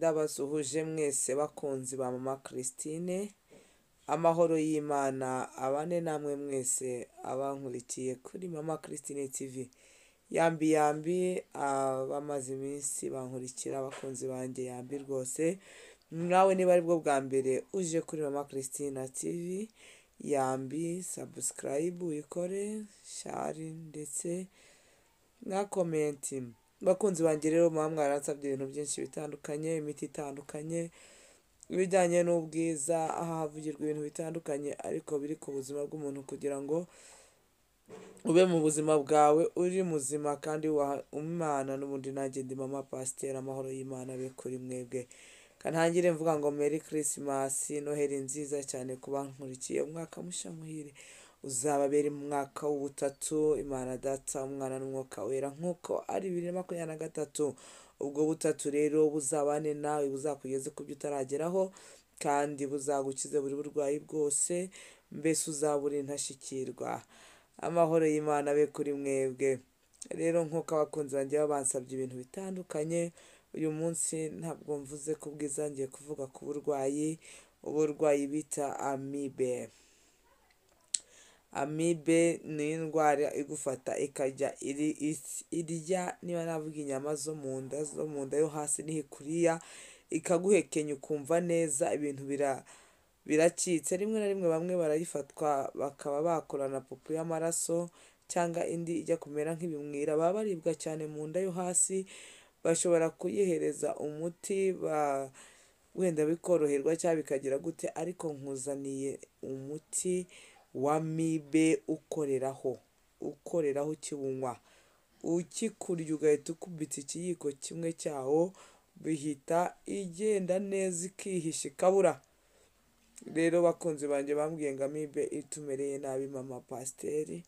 ndabasuhuje mwese bakunzi ba mama christine amahoro y'imana abane namwe mwese abankurikiye kuri mama christine tv yambi yambi abamaze iminsi bankurikira abakunzi banjye yambi rwose nawe niba aribwo bwa mbere uje kuri mama christine tv yambi sabusikarayibu uyikore shari ndetse na komenti bakunzi banjye rero muba mwaransabye ibintu byinshi bitandukanye imiti itandukanye ibijyanye n'ubwiza aha havugirwa ibintu bitandukanye ariko biri ku buzima bw'umuntu kugira ngo ube mu buzima bwawe uri muzima kandi wubaha imana n'ubundi nanjye ndi mama pasiteri amahoro y'imana abe kuri mwebwe kanangire mvuga ngo meri kirisimasi noheli nziza cyane ku bankurikiye umwaka mushya muhire uzababera umwaka w'ubutatu imana data umwana n'umwuka wera nk'uko ari bibiri na makumyabiri na gatatu ubwo butatu rero buzabane nawe buzakugeze ku byo utarageraho kandi buzagukize buri burwayi bwose mbese uzabura intashyikirwa amahoro y'imana abe kuri mwebwe rero nk'uko abakunzi banjye baba bansabye ibintu bitandukanye uyu munsi ntabwo mvuze ku bwiza ngiye kuvuga ku burwayi uburwayi bita amibe amibe ni indwara igufata ikajya iri- is- irya niba navuga inyama zo mu nda zo mu nda yo hasi niho ikuriya ikaguhekenya ukumva neza ibintu bira biracitse rimwe na rimwe bamwe barayifatwa bakaba bakora na pupu y'amaraso cyangwa indi ijya kumera nk'ibimwira baba baribwa cyane mu nda yo hasi bashobora kuyihereza umuti ba- wenda bikoroherwa cyangwa bikagira gute ariko nkuzaniye umuti wa mibe ukoreraho ukoreraho ukiwunywa ukikurya ugahita ukubita ikiyiko kimwe cyawo bihita igenda neza ikihisha ikabura rero bakunzi banjye bambwiye ngo amibe itumereye nabi mama pasiteri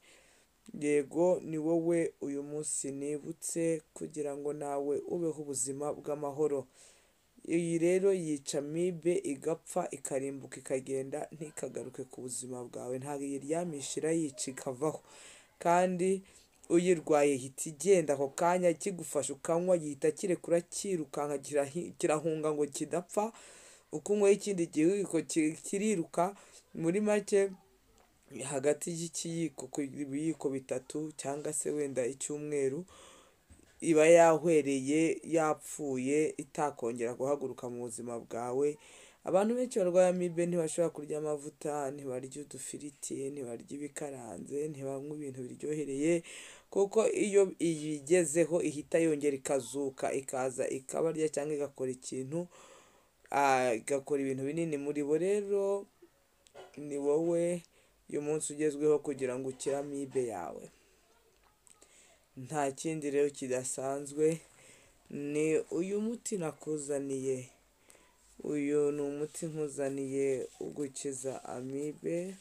yego ni wowe uyu munsi nibutse kugira ngo nawe ubeho ubuzima bw'amahoro iyi rero yica amibe igapfa ikarimbuka ikagenda ntikagaruke ku buzima bwawe ntabwo iyiryamisha irayica ikavaho kandi uyirwaye ihita igenda ako kanya kigufasha ukanywa gihita kirekura cyirukanka kirahi- kirahunga ngo kidapfa ukunywaho ikindi gihiko ki- kiriruka muri make hagati y'ikiyiko ku biyiko bitatu cyangwa se wenda icyumweru iba yahwereye yapfuye itakongera guhaguruka mu buzima bwawe abantu benshi barwaye amibe ntibashobora kurya amavuta ntibarya udufiriti ntibarya ibikaranze ntibanywa ibintu biryohereye kuko iyo iyigezeho ihita yongera ikazuka ikaza ikabarya cyangwa igakora ikintu ah, igakora ibintu binini muri bo rero ni wowe uyu munsi ugezweho kugira ngo ukire amibe yawe nta kindi rero kidasanzwe ni uyu muti nakuzaniye uyu ni umuti nkuzaniye ugukiza amibe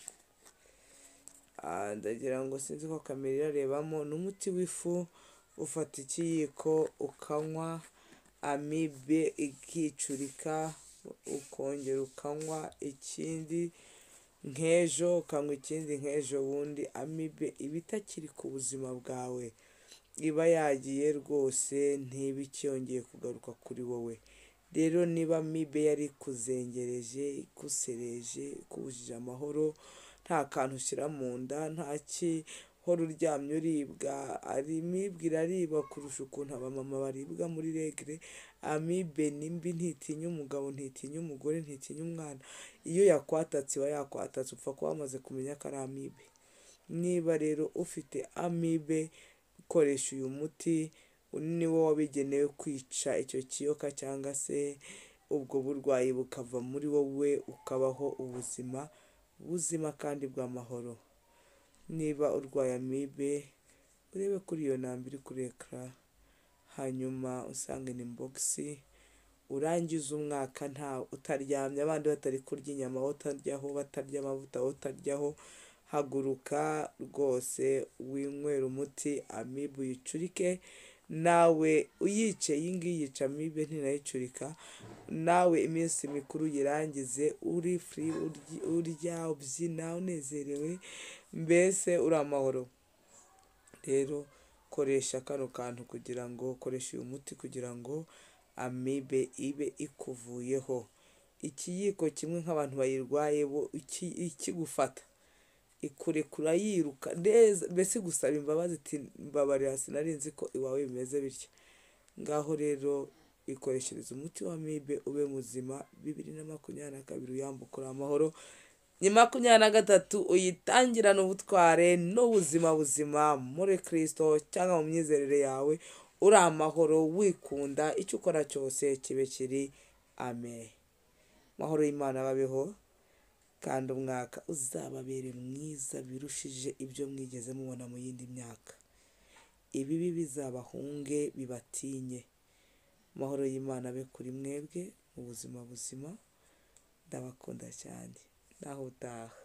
Ah, ndagira ngo sinzi ko kamera irarebamo ni umuti w'ifu ufata ikiyiko ukanywa amibe ikicurika ukongera ukanywa ikindi nk'ejo ukanywa ikindi nk'ejo bundi amibe iba itakiri ku buzima bwawe iba yagiye rwose ntiba ikiyongeye kugaruka kuri wowe rero niba amibe yari ikuzengereje igusereje ikubujije amahoro nta kantu ushyira mu nda nta gihora uryamye uribwa ari imibe irariba kurusha ukuntu abamama baribwa muri regire amibe ni mbi ntitinya umugabo ntitinya umugore ntitinya umwana iyo yakwatatse iba yakwatatse upfa kuba wamaze kumenya ko ari amibe niba rero ufite amibe ukoresha uyu muti ni wo wabigenewe kwica icyo kiyoka cyangwa se ubwo burwayi bukava muri wowe ukabaho ubuzima buzima kandi bw'amahoro niba urwaye amibe urebe kuri iyo namba iri kuri ekara hanyuma usange ni bogisi urangize umwaka nta utaryamye abandi batari kurya inyama wowe utaryaho batarya amavuta wowe utaryaho haguruka rwose winywere umuti amibe uyicurike nawe uyice iyi ngiyi yica amibe ntinayicurika nawe iminsi mikuru uyirangize uri furi uryi- urya ubyina unezerewe mbese uri amahoro rero koresha kano kantu kugira ngo koresha uyu muti kugira ngo amibe ibe ikuvuyeho ikiyiko kimwe nk'abantu bayirwaye bo iki- ikigufata ikurekura yiruka neza mbese igusaba imbabazi iti mbabarira sinari nzi ko iwawe bimeze bitya ngaho rero ikoreshereza umuti wa amibe ube muzima bibiri na makumyabiri na kabiri uyambuka uri amahoro ni makumyabiri na gatatu uyitangirane ubutware n'ubuzima buzima muri kirisito cyangwa mu myizerere yawe uri amahoro wikunda icyo ukora cyose kibe kiri amen amahoro y'imana babeho kandi umwaka uzababere mwiza birushije ibyo mwigeze mubona mu yindi myaka ibibi bizabahunge bibatinye amahoro y'imana abe kuri mwebwe ubuzima buzima ndabakunda cyane naho utaha